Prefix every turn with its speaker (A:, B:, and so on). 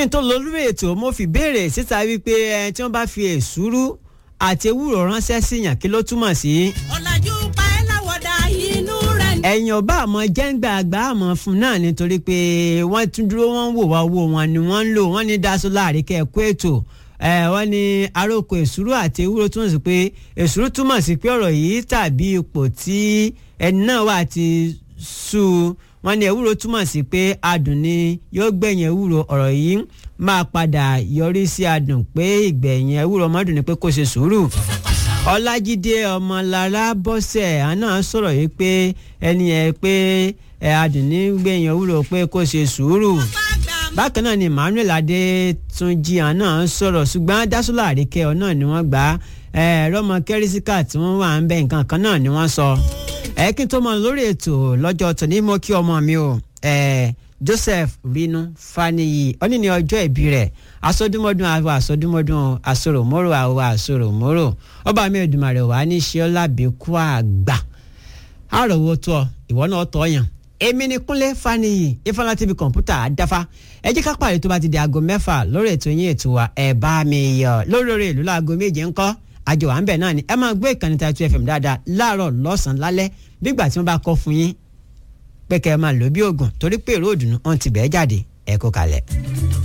A: n tó lọ lórí ètò mo fi béèrè síta wípé ẹ tí wọ́n bá fi èsúrú àti ewúro ránṣẹ́ síyàn kí ló túmọ̀ sí.
B: ọ̀làjú pa ẹ́ láwọ̀dà inú rẹ̀ ní.
A: ẹ̀yìn ọba àmọ́ jẹ́ǹgbà àgbà àmọ́ fún náà nítorí pé wọ́n tún dúró wọ́n ń wò wá owó wọn ni wọ́n ń lò wọ́n ní daṣọ láàrin kẹ́ẹ̀kọ́ ètò ẹ̀ wọ́n ní aróko èsúrú àti ewúro túmọ̀ sí pé èsúrú túmọ̀ sí pé ọ̀rọ̀ yìí tàbí ipò tí ẹni náà wà ti sú u wọ́n ní ewúro túmọ̀ sí pé adùn ni yóò gbẹ̀yìn ewúro ọ̀rọ̀ yìí máa padà yọrí sí adùn pé ìgbẹ̀yìn ewúro ọmọdún ni pé kó ṣe sùúrù ọlájídé ọmọlára bọ́sẹ̀ àná sọ̀rọ̀ yìí pé ẹni ẹ pé ẹ adùn ní gbẹ̀yìn ewúro pé kó ṣe sùúrù bákan náà ni emmanuel adétúnjì àná sọ̀rọ̀ ṣùgbọ́n dásúlà àríkẹ́ ọ náà ni wọ́n gbà á rọ́mọ kẹ́rísíkà tí wọ́n wà ń bẹ nǹkan kan náà ni wọ́n sọ ẹ kí n tó mọ lórí ètò lọ́jọ́ tòní mo kí ọmọ mi o joseph rinu faniyi òní ní ọjọ́ ìbí rẹ̀ asọdúnmọ́dún àwọn asọdúnmọ́dún asoròmọ́rò àwọn asoròmọ́rò ọba mi Èdùmàrè wà ní ṣíọ́lá bíkú àgbà àròwó tó ọ ìwọ náà tọ́ yàn èmi ni kúnlé faniyi ifeanyi tv kọ̀ǹpútà àdáfà ẹ jẹ́ ká pàdé tó bá ti di aago mẹ́fà lórí ètò yín ètò wa ẹ̀ bá mi yọ lórí orí ìlú láago méje ńkọ́ àjọ à ń bẹ̀ náà ni ẹ máa gbé ìkànnì Taitu FM dáadáa láàárọ̀ lọ́sàn-án lálẹ́ bígbà tí wọ́n bá kọ́ fún yín pé kẹ́ ẹ máa lò bí oògùn torí pé èrò òdùnnú ọ̀n ti bẹ́ẹ̀ jáde ẹ kó kalẹ̀.